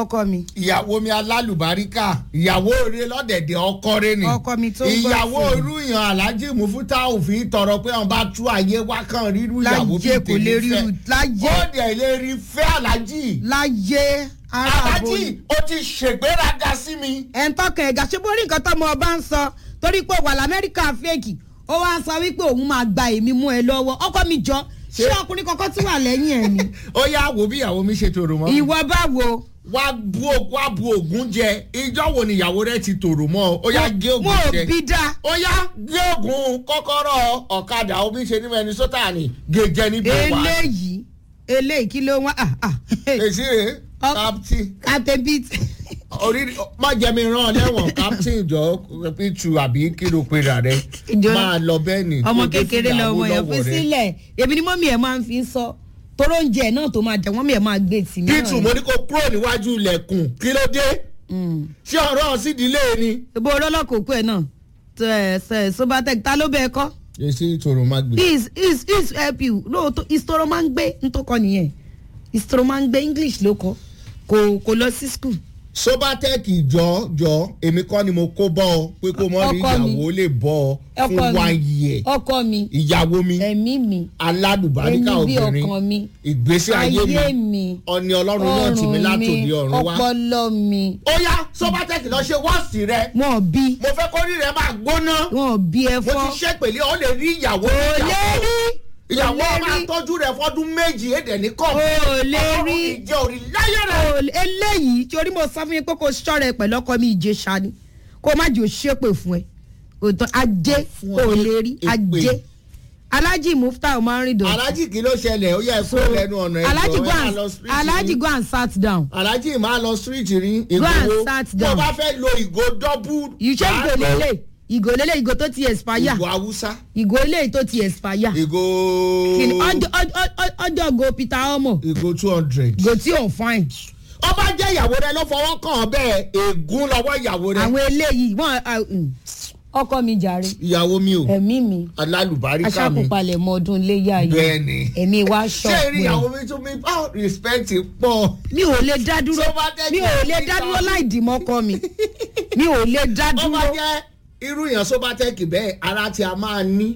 ọkọ mi ìyàwó mi alálùbáríkà ìyàwó rẹ lọ́dẹ̀dẹ̀ ọkọ rẹ ni Ọkọ mi tó ń gbọ́ ìyàwó sí i. olúyàn alájí mufuta òfin tọrọ pé wọn bá tú ayé wá kan rírú ìyàwó láyé kò lè rí fẹ́ irú láyé ó dẹ̀ lè rí fẹ́ alájí láyé ara àbò alájí ó ti ṣègbéraga sí mi ẹ̀ ń tọkàn ẹ̀gà ṣé borí nǹkan tọ́mọ ọba ń sọ torí pé wà lamẹ́ríkà fẹ́ẹ̀kì ó wá ń sọ wípé òun máa gba èmi mú ẹ lọ́wọ́ ọkọ mi jọ ṣé ọkùnrin kankan tún wà lẹ́yìn ẹ̀ ni ó yá wo bí ìyàwó mi ṣe tòrò mọ́ ìwọ báwo wá bu ògùn wá bu ògùn jẹ ìjọ wo ni ìyàwó rẹ ti tòrò mọ́ ọ ó yá gé mo ògùn ò jẹ bí dá ó yá gé ògùn kọ́kọ́rọ́ ọ̀kadà omi ṣe ní Minnesota ni gèjẹ níbi wà eléyìí eléyìí kí ló wá ah ah èsì rè Ọ- captain captain beat orí má jẹ́ mi rán ọ lẹ́wọ̀n captain jọ pítu àbí kí ló pe rà rẹ Ìjọ- máa lọ bẹ́ẹ̀ ni ọmọ kó gbé kékeré fìlà lọmọ yẹn Awólọ́wọ̀ fi rẹ. sílẹ̀ èmi ni mọ́mí ẹ̀ máa ń fi sọ toró oúnjẹ náà tó máa jẹ wọ́n mi ẹ̀ máa gbé tì mí náà pítu ni. mo ní kó kúrò níwájú ilẹ̀kùn kí ló dé Mm. ṣé ọ̀rọ̀ sídìílé ni. ibo olólọ́kọ̀ òkú ẹ̀ náà tẹ ẹ sẹ sobatec ta ló bẹ ẹ kọ́ èsì ìtòrò má gbé. is is is help you lóòótọ́ ìṣòro máa ń gbé ntọ́kọ nìyẹn ìṣòro máa ń gbé english ló kọ́ kò kò lọ sí school. sobatec jọ jọ èmi kọ́ ni mo kó bọ́ ọ pé kó mọ́ rí Ọkọ mi. ìyàwó lè bọ́ ọ fún ọkọ one mi year ọkọ mi ìyàwó mi ẹ̀mí mi aládùbáríkà ẹni bí obìnrin ọkàn mi ìgbésí ayé ayé mi mi ọ̀ni ọlọ́run náà tì mí látòdì ọ̀run wá. ọpọlọ mi ó yá sobatec lọ ṣe wọ́ọ̀sì rẹ wọn bí mo fẹ́ kó rí rẹ máa gbóná wọn bí ẹ mo fọ́ ti ṣe pèlè ọ lè rí ìyàwó kò lè rí ìyàwó kò lè máa rí tọ́jú rẹ fọ́dún méjì èdè ní kọ́ kò lè rí ìjẹ́ òrì láyé rẹ. kò lè- eléyìí torí mo sọ fún yín pé kò ṣọ́ra ẹ pẹ̀lú ọkọ mi ìjẹsà ni kó má jò ṣépè fún ẹ òtún ajé Fún ọ kò ní lè rí èpè. ajé alájì mufta máa ń rìn dọ̀tí. alájì kí ló ṣẹlẹ̀ ó yẹ kó lẹ́nu ọ̀nà ẹ̀jọ̀ alájì ẹ go máa and lọ street alájì ní- go and sat down. alájì máa lọ street rí Go and ìgbòho sat tó down. bá fẹ́ lo ìgò dọ́bù ìṣe ìgò lélẹ̀ ìgò lélẹ̀ ìgò tó ti expire ìgò haúsá ìgò eléyìí tó ti expire. ìgò Kìnì- ọjọ́ ọjọ́- ọjọ́- ọjọ́ go peter omo ìgò two hundred. ìgò tí ò fine. ọba jẹ́ ìyàwó rẹ ló fọwọ́ kàn án bẹ́ẹ̀ ègún lọ́wọ́ ìyàwó rẹ àwọn eléyìí wọn ah, mm, ọkọ mi jàre ìyàwó mi ò ẹ̀mí mi alálùbáríkà mi aṣàkópalẹ̀ mọ ọdún iléyà yìí bẹ́ẹ̀ ni ẹ̀mí wa ṣé eré ìyàwó ṣọ̀pẹ́ mi tún mi bá respect pọ̀ mi ò lè dá dúró Tó bá tẹ̀ mi ò jẹ́ lè kí dá sọ- dúró láì dì mọ́kọ mi mi ò lè dá ọba dúró jẹ́ irú yẹn sóbátẹ́kì bẹ́ẹ̀ ara tí a máa ní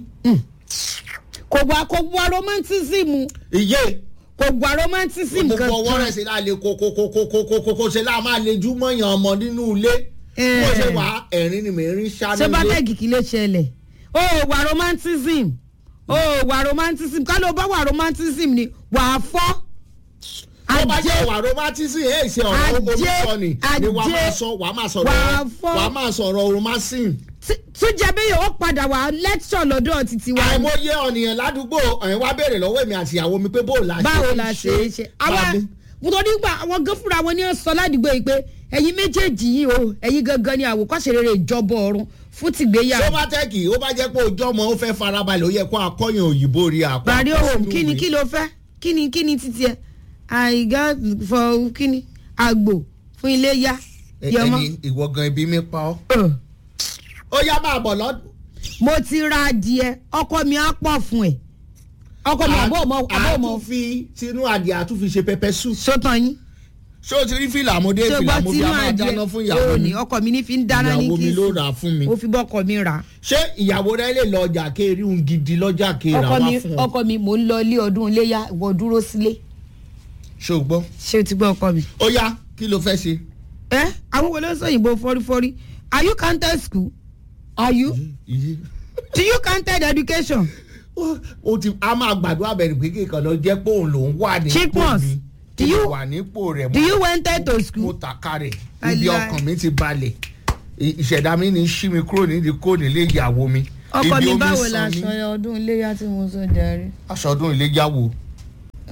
kò wá kò wá romanticism ìyé kò wá romanticism gbogbo ọwọ́ kankan rẹ̀ ṣe láà lè kókókókókókó ṣe láà máa lè jú mọ́yàn ọmọ nínú ilé Eh. bó ṣe wà ẹ̀rín ni mèrín ṣá ṣé bá nílé tẹ̀gì kí ló ṣẹlẹ̀ ó wà romanticism ó wà romanticism ká ló bá wà romanticism ni wà á fọ́ tó bá ajé jẹ́ wà romantism ẹ̀ ṣe ọ̀rọ̀ Ajé, olùsọ ni ni wàá ajé, máa sọ wàá máa sọ̀rọ̀ wàá fọ́. wàá máa sọ̀rọ̀ romantism tún jẹ́ bí yóò padà wá lecture lọ́dọ̀ títí wa àìmọye ọ̀nìyàn ládùúgbò ẹ̀yin wá béèrè lọ́wọ́ èmi àti ìyàwó mi pé bó la ṣe báwo ń la ṣe é ṣe àwọn Bábí. nítorí gbà àwọn gan fúnra wọn ní ó sọ ládùúgbò yìí pé ẹ̀yin méjèèjì yìí o ẹ̀yin gangan ni àwòkọ́ṣe rere ìjọba ọ̀run fún tìgbéyàwó sọ́mátẹ́kì ó bá jẹ́ pé ojú ọmọ ó fẹ́ farabalẹ̀ ó yẹ kó akọ́yìn òyìnbó rí àpá parí òhùn kí ni kí ló fẹ́ kí ni kí ni títí ẹ àìgá fọ kí ni àgbò fún iléyá yọmọ ẹni ìwọ gan ibi mi pa ọ́ Ugh. ó yá máa bọ̀ lọ́dún. mo ti ra adìẹ ọkọ mi á pọ̀ fún ẹ ọkọ mi àbọ̀ ọmọ àbọ̀ ọmọ àtúnfi tinú adìẹ àtúnfi ṣe pẹpẹ sùn. sótàn yín ṣé o ti rí fìlà àmọ́dé ṣé o fìlà gbọ́ mo fi tinú máa adìẹ dáná fún ìyàwó òní mi ọkọ mi ní fi ń dáná ní ìyàwó mi kí ló rà á fún mi. ó fi bọ́kọ mi rà á. ṣé ìyàwó rẹ lè lọ ọjà kéèrè ń gidi lọ́jà kéèrè ọkọ wá mi fún ọ. ọkọ mi mò ń lọ ilé ọdún iléyà ìwọ dúró sílé ṣé o gbọ́. ṣé o ti gbọ́ ọkọ mi. ó yá kí ló fẹ́ ṣe. ẹ àwọn wo ló ń sọ òyìnbó fọrífọrí are you counted school are you Iye. do you counted education Ó- ó ti a máa gbàdúrà bẹ̀rẹ̀ pé kíkan lọ jẹ́ pé òun lòún wà ní Chipmunks, mi do Mo you- wà nípò rẹ̀ do mo- you wanted to mo school. tàka rẹ̀ I ibi lie. ọkàn mi ti balẹ̀ I- ìṣẹ̀dá mi ní ṣí mi kúrò nídìí kó nílé ìyàwó mi. ọkọ Ibi mi omi báwo sàn la mí. aṣọ ọdún iléyà tí mo sọ jàre. aṣọ ọdún iléyàwó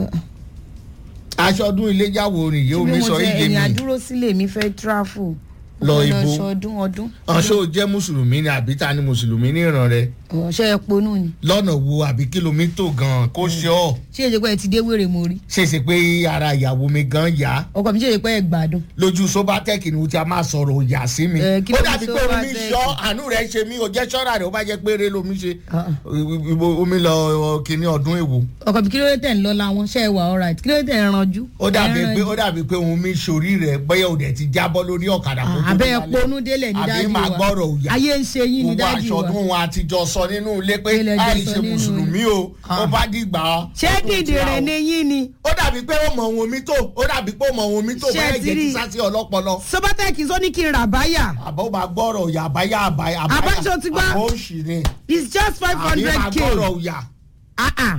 aṣọ ọdún iléyàwó nìyí omi sọ iye ẹ̀yìn mi àdúró sílé mi fẹ́ tráfù lọ ibo lọ ṣọdún ọdún ọ̀ṣọ́ jẹ́ mùsùlùmí ni àbí ta ni mùsùlùmí ní ìran rẹ ọ̀ṣẹ́ ẹ ponú ni lọ́nà wo àbí kìlómítò gan kó ṣe ọ́ ṣé èjì pé ẹ ti dé wèrè mo rí ṣèṣe pé ara ìyàwó mi gan yá ọkọ mi ṣe èjì pé ẹ gbádùn lójú sobatec ni mo ti a máa sọ̀rọ̀ òyà sí mi Eh, kí ó ló dàbí ní pé omi Sobatech? ṣọ́ àánú rẹ̀ ṣe mí ò jẹ́ ṣọ́ra rẹ̀ ó bá jẹ́ pé eré lomi ṣe Ah, ah. Ibo- omi lọ kíní ọdún èwo ọkọ mi kí ló dé tẹ̀ ń lọ láwọn ṣe é wà alright kí ló dé tẹ̀ ń ranjú. ó dàbí Ẹ ń pé ranjú. ó dàbí pé òun mi sórí rẹ̀ bóyá òdẹ̀ ti jábọ́ lórí ọ̀kadà kó tó abẹ́ ẹ dálẹ̀. ponú délẹ̀ ní àbí dájú máa wa gbọ́rọ̀ òyà ayé ń ṣe yín ní gbogbo dájú wa àṣọdún wọn àtijọ́ sọ nínú ilé pé Ilẹ̀ jọ àì sọ ṣe nínú mùsùlùmí o Ah. ó bá dìgbà ṣé dìdìrín ni yín ni ó dàbí pé ó mọ ohun omi tó ó dàbí pé ó mọ ohun omi tó Ṣé bẹ́ẹ̀ ti jẹ́ rí? ti sásí ọlọ́pọlọ sobatec sọ ní kí n rà báyà àbọ̀ máa gbọ́rọ̀ òyà àbáyá àbáyá Àbájọ ti gbá. àbọ̀ òṣì ni it's just five àbí hundred máa k gbọ́rọ̀ òyà. ah ah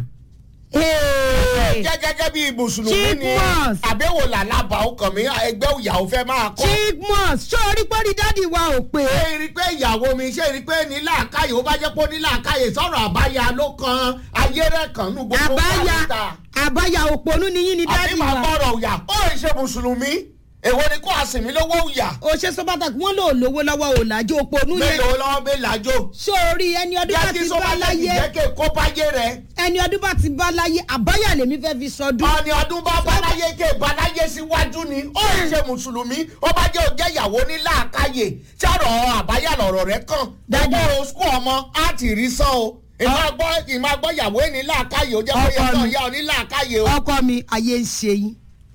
Hey. jẹ́ gẹ́gẹ́ bí mùsùlùmí ni Chipmus. àbẹ̀wò làlábà ọkàn mi ẹgbẹ́ ìyàwó fẹ́ máa kọ́. chigmos ṣé orí pọ́nrí dádì wa ò pé ṣé rí i pé ìyàwó mi ṣé rí i pé ní làákàyè ó bá jẹ́ pé ó ní làákàyè sọ̀rọ̀ àbáyá ló kan ayé rẹ̀ kan nù gbogbo àbáyà pálítà. àbáyà òpònú ni yín ni àbí dádì máa wa gbọ́rọ̀ òyà ó ì ṣe mùsùlùmí èwo ni kó àsìmí lówó òyà o ṣe sobatec wọn lò lówó lọ́wọ́ òlàjò òpònú yẹn mélòó lọ́wọ́ bẹ́ẹ̀ lájò ṣé orí ẹni ọdún bá jẹ́ kí ti bá sọ́mọ́lẹ́kì láyé jẹ́ kí kó báyé rẹ̀ ẹni ọdún bá ti bá láyé àbáyà lèmi fẹ́ fi sọdún ọ̀nì ọdún bá báláyé ké báláyé síwájú ni ó ń ṣe mùsùlùmí ó bá jẹ́ òjẹ́ ìyàwó ní làákàyè sọ̀rọ̀ àbáyà lọ̀rọ̀ rẹ̀ kàn Daddy. gbogbo skul ọmọ á ti rí sán o ìmọ̀ gbọ́ ìmọ̀ gbọ́ ìyàwó ní làákàyè ó jẹ́ pé Ọkọ yẹn mi. ìyá ọ ní làákàyè o. ọkọ mi ayé ń ṣe yín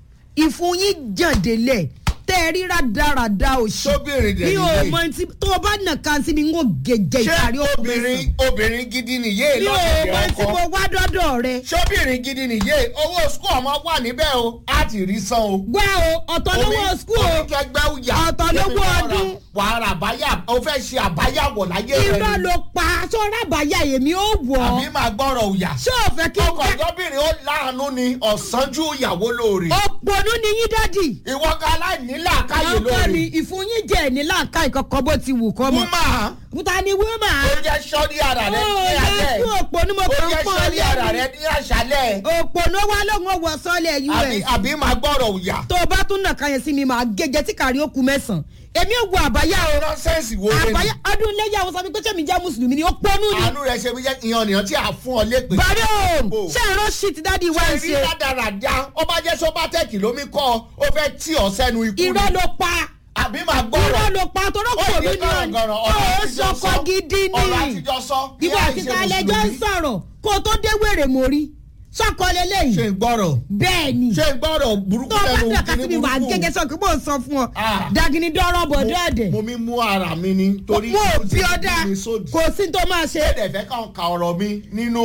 ìfun yín jàndélẹ̀ tẹ́ ẹ rí rádaràda òṣì sóbìnrin dẹ̀ mi ò nìyé mọ tí tó o bá nà kan sí mi ń wò gèjè ṣé ìparí òkú obìnrin obìnrin gidi nìyé mi ò mọ lọ́sẹ̀dẹ̀ tí mo ọkọ wá dọ́dọ̀ rẹ sóbìnrin gidi nìyé owó skul ọmọ wà níbẹ̀ o á ti rí sán o. gbá o ọ̀tọ̀ lówó skul o oníkẹgbẹ́ òyà Ọ̀tọ̀ lówó ọdún. wàhálà àbáyà ó fẹ́ ṣe àbáyà wọ̀ láyé rẹ̀ irọ́ ni. ló pa sọ́ra àbáyà èmi ó wọ̀ àbí ọ́ máa gbọ́rọ̀ òyà. ṣé o fẹ́ kí n ọkọ̀ ká ìjọbìnrin ó láàánú ni ọ̀sánjú ìyàwó lóore. òpònú ni yín dádì ìwọ ká aláìní làákàyè ọkọ mi lóore. ìfun yín jẹ́ ní láàká ìkọ̀kọ̀ bó ti wù kọ́ mọ́ wúmà kúta ni wíwà ó jẹ́ sọ́ọ́dí ara rẹ ó ní yẹ alẹ́. kí òpònú mo ó kàn jẹ́ pọ́n sọ́ọ́dí ara lẹ́nu rẹ ní àṣálẹ̀. òpònú wa lóun wọ sọ́ọ̀lẹ̀ àbí us àbí máa gbọ́rọ̀ òyà. tó o bá tún nà káyọ̀ sí mi màá gẹ́gẹ́ tí kàrí ó kù mẹ́sàn-án èmi ò wo àbáyá o nọ́sẹ̀nsì wo lé àbáyá ní. ọdún iléyà àwọn sọ mi pé sẹ́mi jẹ́ mùsùlùmí ni ó pọ́nú ni àánú rẹ ṣe fi jẹ́ ìyàn nìyàn tí a fún ọ lépè. bàrí o Bò. ṣé ìró shit dádì wá ń rí ṣe rádaràda ó bá jẹ́ sọ́bátẹ́ẹ̀kì lómi kọ́ ọ ó fẹ́ tí ọ sẹ́nu ikú irọ́ ni. ló pa àbí máa gbọ́rọ̀. irọ́ ló pa tọ́rọ́ ó kò ní mí ní ọ̀nà gọ̀rọ̀gọ̀rọ̀ ó ọ̀rọ̀ àtijọ́ sọkọ sọ. gidi ọ̀rọ̀ ni àtijọ́ sọ. ìwọ àti tàlẹ́jọ́ ń sọ̀rọ̀ kó o tó dé wèrè mórí sọ́kọ ṣe lélẹ́yìí ń gbọ́rọ̀ bẹ́ẹ̀ ni ṣe ń gbọ́rọ̀ burúkú tó o bá lẹ́nu dàka kíní síbi wà burúkú. gẹ́gẹ́ sọ pé mò ń sọ fún ọ Ah. dagini dọ́rọ̀ bọ̀dọ̀ ẹ̀dẹ̀ mo mi mú ara mi ni torí mo ò mo ti bí ọ̀dà mi sódì. kò sí tó máa ṣe ṣé ẹ̀fẹ̀ kan ka ọ̀rọ̀ mi nínú.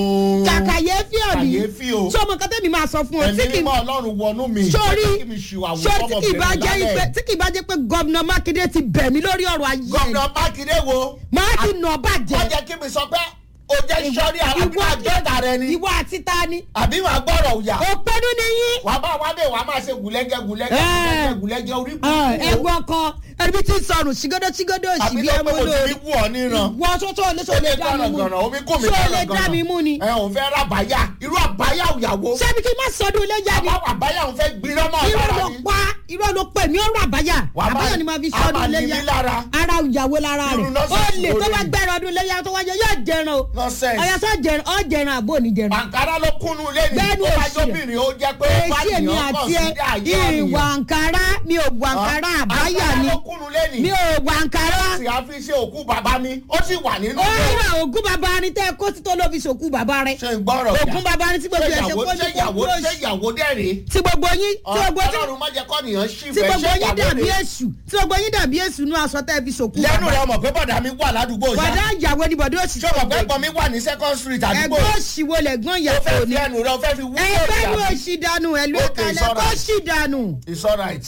kàkàyéfì ọ̀bì kàyéfì o. ṣé ọmọ kan tẹ́mi máa sọ fún ọ tí ẹ̀mí kì í mímọ́ ọlọ́run wọnú mi. sórí jẹ́ kí mi ṣìwàwù sórí tí kì í bá fọ́mọbìnrin jẹ́ lálẹ́. pé tí kì í bá jẹ́ pé gọ́vnà mákindé ti bẹ̀ mí lórí ọ̀rọ̀ ayé ẹ̀ gómìnà mákindé wo. máa ti nà wọ́n bàjẹ́ jẹ́ kí mi sọ pé o jẹ́ sọ́rí àbí máa gbẹ́ta rẹ ni. ìwọ àti ta ni àbí wàá gbọ́rọ̀ òyà. òpinnu ni yín wàá bá wàá bẹ̀ wàá máa ṣe gùlẹ́gẹ́ gùlẹ́gẹ́ Ẹ́. gùlẹ́gẹ́ gùlẹ́gẹ́ orí ẹgbẹ́ ọkọ ẹbí tí ń sọnù ṣìgódó ṣìgódó òsì àbí bí tó ẹ pé mú mo ti lórí fi wú ọ níran. wọ́n tó tó lé ó sọ lè lè dá mi mú gànàgànà omi kò mí sọ lè dá mi mú ni ẹ ò fẹ́ rábàyà irú àbáyà òyàwó. ṣebí kí n má sọdún ilé jáde àbá àbáyà òun fẹ́ gbiná mọ́ irọ́ ọ̀lára ló ni. pa irọ́ ló pè mí ọ̀rọ̀ àbáyà Wàá máa- àbáyà ni màá fi a sọdún máa ilé ní yá mí lára. ara ìyàwó lára Irú rẹ̀ ó nọ́ọ̀sì lè tó wo bá ni? gbẹ̀rẹ̀ ọdún ilé yá tó wáyé yóò jẹran o nonsense. ọ̀yà sọ jẹran ọ̀ jẹran àbò ní jẹran àǹkárá ló kúnnú lẹ́nu Bẹ́ẹ̀ni tó bá òṣì rẹ̀. jóbìnrin ó jẹ́ pé ó bá èsì èmi nìyàn kàn àti sí ẹ ayé ìwà àníyàn. àǹkárá mi ò wà àǹkárá àbáyà àǹkárá ni ló kúnnú lẹ́nu. mi ò wà àǹkárá sì á fi ṣe òkú bàbá mi ó sì wà nínú ó ilé. rà ògún bàbá ni tẹ́ ẹ kó sí tó ló fi ṣòkú bàbá rẹ̀ ṣe ń gbọ́rọ̀ ògún bàbá ni tí gbogbo ẹ̀ ṣe ìyàwó kó ṣe ní kó ìyàwó kúrò ṣe ìyàwó dẹ́rẹ̀. tí gbogbo yín tí gbogbo tí ọlọ́run má jẹ́ kọ́ nìyàn ṣì tí fẹ́ gbogbo ṣe yín ìyàwó dàbí rẹ̀. èṣù tí gbogbo yín dàbí èṣù nú aṣọ tẹ́ ẹ fi ṣòkú lẹ́nu bàbá rẹ̀ ọmọ pé bọ̀dà mi wà ládùúgbò bọ̀dá ṣá. ìyàwó ni bọ̀dá òṣì ṣé ọmọ pé ẹ̀gbọ́n mi wà ní second street àdúgbò. ẹgbẹ́ òṣìwò lẹ̀gbọ́n ó ìyàwó fẹ́ ni fi ẹnu rẹ̀ ó fẹ́ fi wú ẹgbẹ́ ní àbí? òṣì dànù ẹ̀lú Okay, ìkàlẹ̀ it's kó alright. ṣì dànù it's alright.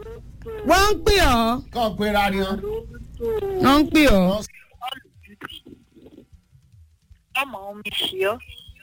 wọ́n ń pè ọ́ kàn pé rárá yan. wọ́n ń pè ọ́ ọmọ omi ṣe ọ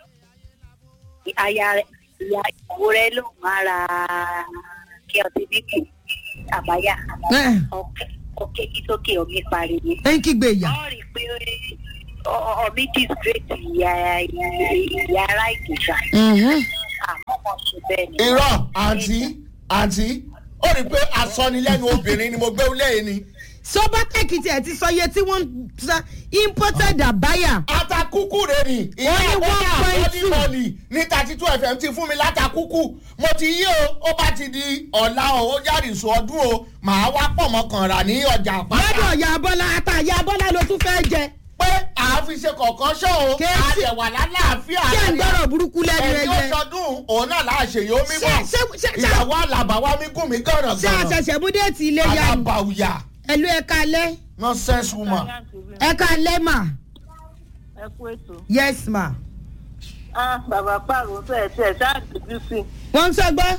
aya rẹ ìyá ìyàwó rẹ ló máa ra kí ọtí bíbí àbáyà ẹ̀ ọkẹ kí sókè omi parí ni. ẹ̀ ń kígbe ìyà wọ́n rí i pé omi disgrace ìyá ìyá ara ìgbésà Mhm. àmọ́ wọn ṣe bẹ́ẹ̀ ni. irọ́ àǹtí àǹtí ó rí i pé asọ́nilẹ́nu obìnrin ni mo gbé lẹ́yìn ni. sobatec tiẹ̀ ti sọ iye tí wọ́n ń sa imported àbáyà atakuku rẹ ni ìyá Ó ní àbọ̀dá 1.2. àbọ̀dí mọ́ọ̀lì ní thirty two fm ti fún mi látakuku mo ti yí o ó bá ti di ọ̀la o ó jáde sùn ọdún o màá wá pọ̀ mọ́ kàn rà ní ọjà lọ́dọ̀ àpáta ọ̀yà abọ́lá àtàyà abọ́lá ló tún fẹ́ jẹ pé àáfi ṣe kọ̀ọ̀kan ṣọ́ o Kéésì. àdẹ̀wà lálàáfíà kí ẹ̀ ń gbọ́rọ̀ burúkú lẹ́nu ẹni ó ẹ̀yẹ sọdún òun náà láàṣẹ yóò mí bọ̀ Ṣé- ṣé- ṣé- ṣé- ìyàwó àlàbà wa mi gùn mí gànà ṣé gànà àṣẹ̀ṣẹ̀ mú déètì ilé ya ni alábàáyà ẹ̀lú ẹ̀ka alẹ́ nonsense woman. ẹ̀ka alẹ́ mà ẹ kú ètò. yes ma ah bàbá pààrọ̀ tó ẹ̀ tí ẹ̀ ṣáà dojú sí. wọ́n ń sọgbọ́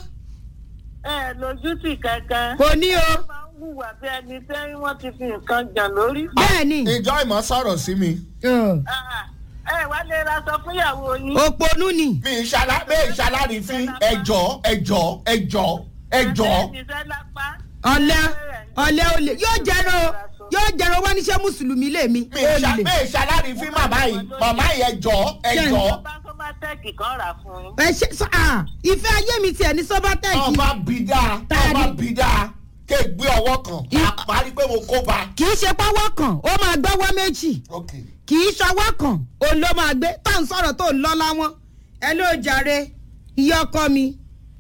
ẹ lójú tì kankan. kò ní o wọ́n máa ń hùwà bí ẹni tẹ́ wọ́n ti fi nǹkan jàn lórí. bẹ́ẹ̀ ni ìjọ ìmọ̀ sọ̀rọ̀ sí mi. ọ̀, Ah, ẹ wá lè ra sọ fún ìyàwó yín. òpònú ni mi ìṣàlá mi ìṣàlárì fi ẹjọ́ ẹjọ́ ẹjọ́ ẹjọ́. ìṣẹ́ lápá. ọ̀lẹ́ ọ̀lẹ́ olè yóò jẹ́rọ yóò jẹ́rọ wọ́n níṣẹ́ mùsùlùmí lèmi mi ìṣà olè mi ìṣàlárì fi màmá yìí màmá yìí ẹjọ́ ẹjọ́. bá tó bá tẹ́ẹ̀kì kan rà fún yín. ẹ ṣe sọ à ìfẹ́ ayé mi tiẹ̀ ní sọ́bátẹ́ẹ̀kì ọba bìdá Tani? ọba bìdá ké gbé ọwọ́ kan I- àparí pé mo kó ba. kì í ṣe pọ́wọ́ kan ó máa gbọ́wọ́ méjì ok kì í ṣọwọ́ kan òun ló máa gbé tá à ń sọ̀rọ̀ tó ń lọ láwọn ẹ ló jàre iye ọkọ mi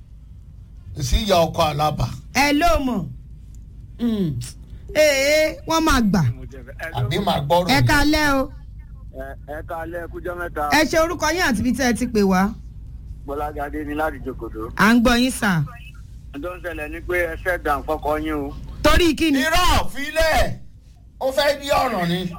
sí ìyá ọkọ àlábà ẹ ló mọ̀ Mm. ee wọ́n máa gbà àbí màá gbọ́rọ̀ ẹ mi. kalẹ́ o ẹ káalẹ́ kújọ́ mẹ́ta ẹ ṣe orúkọ yín àti ibi tẹ́ ẹ ti pè wá bọ́lágadé ní láti jòkòdó. à ń gbọ́ yín sà tó ń ṣẹlẹ̀ ni pé ẹ fẹ́ dàn fọkọ yín o. torí kí ni irọ́ filẹ̀ ó fẹ́ di ọ̀ràn ni.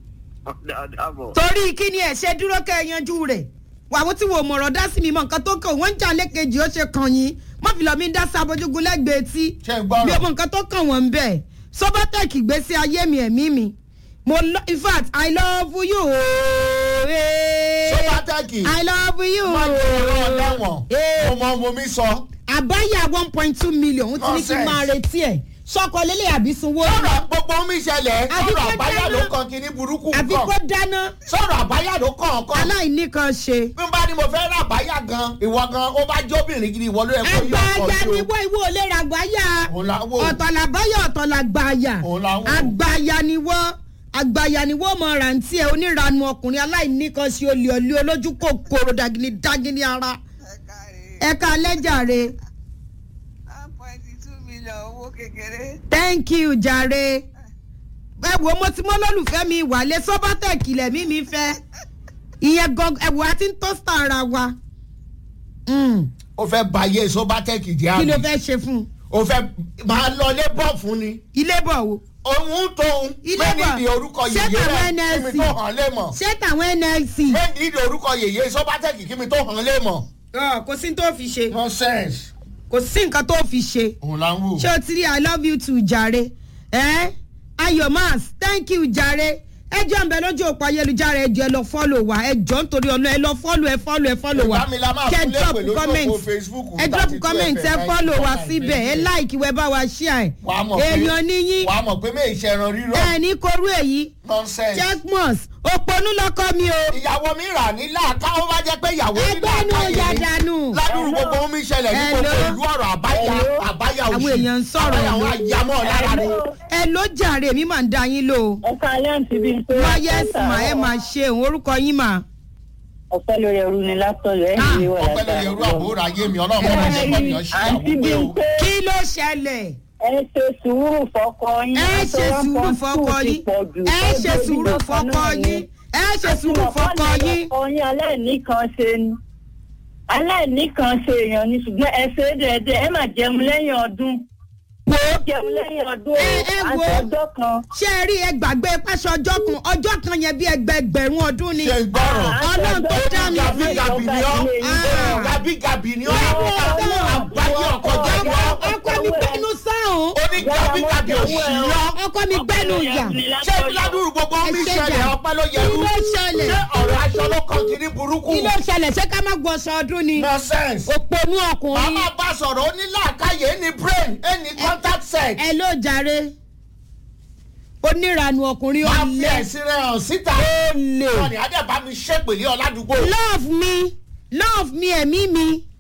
dàbọ̀. torí kí ni ẹ ṣe dúró kẹ́ ẹ yanjú rẹ̀ wàá tí wò mọ̀rọ̀ dá sí mi mọ̀ nǹkan tó kàn wọ́n ń jà lẹ́kẹ̀jì ó ṣe kàn yín má fi lọ mi dá sí abojúgun lẹ́gbẹ̀ẹ́ tí ṣé ń bí gbọ́rọ̀. ọmọ nǹkan tó kàn wọ́n ń bẹ̀ sobatec gbèsè ayé mi ẹ̀mí mi mo lo in fact i love you ooo sọ́bátẹ́kì i love you má jẹ́ ọ̀rọ̀ ọ̀dẹ́wọ̀n Eh. mo mọ mo mi sọ. àbáyà one point two million ó ti ní kí n máa Nonsense. retí ẹ̀ sọkọ lélẹ̀ àbí sunwó sọ̀rọ̀ gbogbo mi ṣẹlẹ̀ Àbí sọ̀rọ̀ kó àbáyá dáná. ló kàn kí ní burúkú àbí kó kan dáná sọ̀rọ̀ àbáyá ló kàn kàn. aláìní kan ṣe. bí n bá ní mo fẹ́ rà àbáyá gan ìwọ gan ó bá jóbìnrin gidi ìwọ ló yẹ kó yí ọkọ àgbàyà sí ni o. wọ́n ìwọ ò lè ra àgbáyà òun là ń wò. ọ̀tọ̀ làbáyà ọ̀tọ̀ làgbàyà Òun là ń wò. àgbàyà ni wọ́n àgbàyà ni wọ́n mọ rántí ẹ̀ oníranu ọkùnrin aláìní kan ṣe olè olè olójú kòkòrò dàgìní dàgìní ara ẹ̀ka lẹ́jàre one point two million owó kékeré. thank you jàre ẹ wo mo ti mọ lólùfẹ́ mi ìwàlẹ̀ sọ́bátẹ̀kì lẹ̀mí mi fẹ́ ìyẹn gan ẹ̀wò àti ń tọ́sítà ara wa Mm, ó fẹ́ ba ayé sọ́bátẹ́kì jẹ́ kí ló àmì fẹ́ ṣe fún un ó fẹ́ máa lọ lé bọ̀ fún ni ilé bọ̀ wo òun tóun Ilé méjì bọ̀. di orúkọ Ṣé yèyé tàwọn rẹ̀ kí NLC? mi tó hàn lé mọ̀ ṣé tàwọn nlc. méjì di orúkọ yèyé sọ́bátẹ́kì kí mi tó hàn lé mọ̀ Ọ, kò sí tó fi ṣe nonsense kò sí nǹkan tó fi ṣe òun là ń wò. ṣé o ti rí i love you too jàre ẹ ayọ̀ mas thank you jàre ẹ jọ ń bẹ lójú òpó ayélujára ẹ jọ ẹ lọ fọ́lò wa ẹ jọ nítorí ọ̀nà ẹ lọ fọ́lò ẹ fọ́lò ẹ fọ́lò wa Ìbámi la máa kẹ fún drop lépè lójú comment òpó Facebook ẹ drop 32 comment ẹ FM fọ́lò wa 94 síbẹ̀ ẹ like wẹ bá wa share wàá mọ̀ pé èèyàn níyín wàá mọ̀ pé méjì ṣẹran rírọ̀ ẹ ní korú èyí nonsense. checkmos òponú lọkọ mi o ìyàwó mi rà ní láàká ó bá jẹ́ pé ìyàwó ní ẹgbẹ́ nu láàká ọ̀yà yìí dànù ládùúgbò gbogbo mi ṣẹlẹ̀ ní gbogbo Hello. ìlú ọ̀rọ̀ àbáyá àbáyá òṣì Àwọn èèyàn ń sọ̀rọ̀ àbáyá àwọn àyàmọ́ lára ni. ẹ ló jàre mi máa ń da yín lò ó. ẹ káalẹ́ àǹtí bíi pé. wáyé mà ẹ máa ṣe òun orúkọ yín mà. ọ̀pẹ́ lórí ẹrú ni látọ̀yọ̀ ẹ̀ Ah, ń wọ̀ ọpẹ́ lóye irú àbúrò ayé mi ọlọ́run máa ṣe kọ́ nìyàn ṣe àǹtí àwùjọ bíi o. pé kí ló ṣẹlẹ̀. ẹ ṣe sùúrù fọkọ yín. ẹ ṣe sùúrù fọkọ yín ẹ ṣe sùúrù fọkọ yín ẹ ṣe sùúrù fọkọ yín. ọkọ yín aláìníkan ṣe ni aláìníkan ṣe èèyàn ni ṣùgbọ́n ẹ ṣe é dẹ̀ẹ́dẹ́ ẹ má jẹun lẹ́yìn ọdún wo jẹun lẹ́yìn ọdún Ẹ, ẹ wo. àti ọjọ́ kan. ṣé ẹ rí ẹ gbàgbé pàṣẹ ọjọ́ kan ọjọ́ kan yẹn bí ẹgbẹgbẹ̀rún ọdún ni. ṣe ń gbọ́rọ̀ Ọlọ́run tó dá mi gàbí gàbí ni ọ́ Ah. gàbí gàbí ni ọ́ àbáyé ọkọ̀ jẹ́ ni ọ́ ọkọ mi gbẹnu sáhùn ó ní gàbí gàbí òṣì yọ́ ọkọ mi gbẹnu yà. ṣé ládùúgbò gbogbo mi Ẹ ṣe ṣẹlẹ̀ jà. ọpẹ́ ló yẹ Kí ló ṣẹlẹ̀? ṣé ọ̀rọ̀ aṣọ ló kàn kiri burúkú kí ló ṣẹlẹ̀ ṣé ká má gbọ́sọ ọdún ni. nonsense. òponú ọkùnrin. màmá bá sọ̀rọ̀ ó ní làákàyè ní brain ẹ ní contact set. ẹ ló jàre oníranu ọkùnrin máa fi ọ̀lẹ́ ẹ̀sìn rẹ̀ hàn síta. olè wọn ni adébá mi ṣépèlé ọ̀làdúgbò. love me love me ẹ̀mí mi